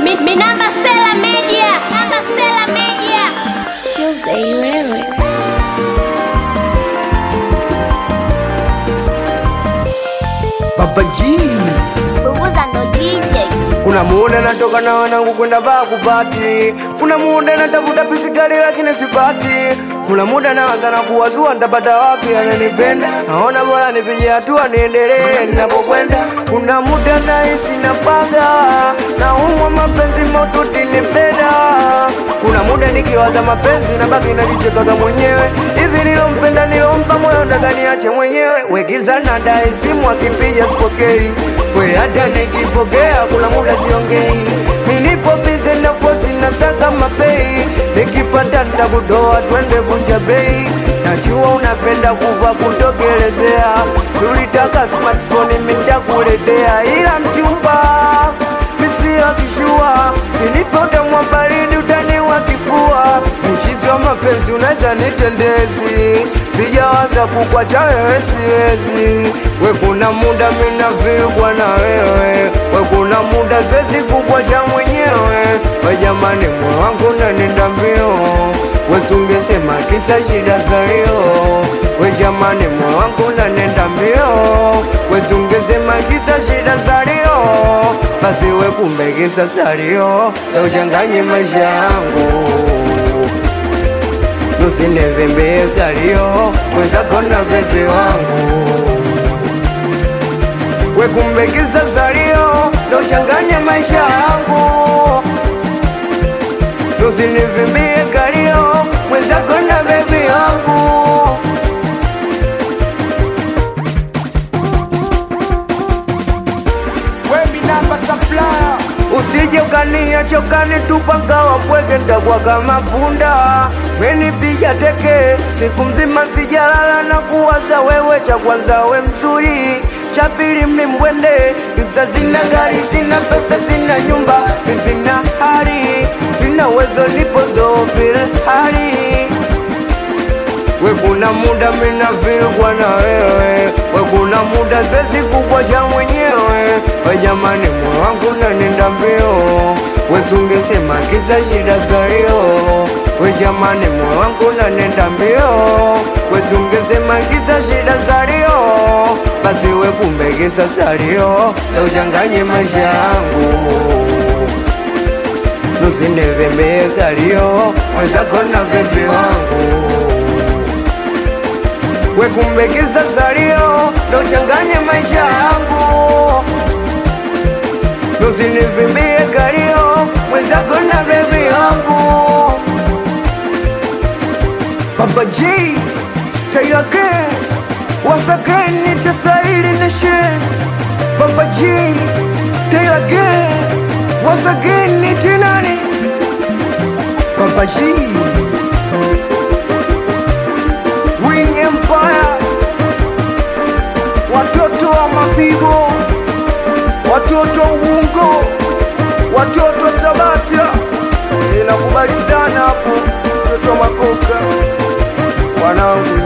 Mi, mi namba Sela Media. Namba Sela Media. Tuesday wewe Baba G. Bubuza ndo DJ Kuna muda natoka na wanangu kwenda baa kupati, kuna muda natafuta pisikali lakini sipati, kuna muda naanza na kuwazua nitapata wapi ananipenda, naona bora nipige hatua niendelee ninapokwenda. Kuna muda nahisi napaga, naumwa mapenzi maututi nipenda, kuna muda nikiwaza mapenzi nabaki najichekaga mwenyewe, hivi nilompenda nilompa moyo ndaka niache mwenyewe, wegiza na dai simu akipiga sipokei we hata nikipokea kuna muda siongei, nilipo bize na fosi na saka mapei, nikipata nitakudoa twende vunja bei. Najua unapenda kuva kutokelezea, tulitaka smartphone mitakuletea, ila mchumba misi akishua, sinipe utamwa baridi utaniwa kifua, mchizi wa mapenzi unaweza nitendezi, sijawaza kukwacha wewe siwezi, we kuna muda mina vilkwa na wewe, we kuna muda siwezi kukwacha mwenyewe, we jamani moyo wangu nanenda mbio, wesungesema kisa shida zalio, we jamani moyo wangu nanenda mbio, wesungesema kisa shida zalio, basi we kumbe kisa salio, leo changanye maisha yangu usinevembee kalio mwenzako na bebe wangu wekumbekiza salio ndo changanye maisha yangu usinivimbie kalio mwenzako na bebe wangu usije ukania chokani tupakawa mpweke ntakuwa kama punda wenipiga teke siku mzima sijalala na kuwaza wewe cha kwanza we mzuri cha pili mlimbwende kisa sina gari sina pesa sina nyumba sina hali sina uwezo lipozofil hali we kuna muda mina vilkwa na wewe we kuna muda sezi kukwacha mwenyewe we jamani moyo wangu nanenda mbio wesungesema kisa shida zalio we jamani moyo wangu nanenda mbio wesungesema kisa shida zalio basi we kumbe kisa salio lauchanganye maisha yangu nusinevembee kalio mwenzako na bebe wangu wekumbekeza salio ndo changanye maisha yangu nusinivimbie kalio mwenzako na bebi yangu Baba G Taylor King Once again it's a silent nation Baba G Taylor King Once again it's nani Baba G Wing Empire, watoto wa mapigo, watoto wa Ubungo, watoto wa Tabata. Eh, nakubali sana hapo, watoto wa Makoka, wanangu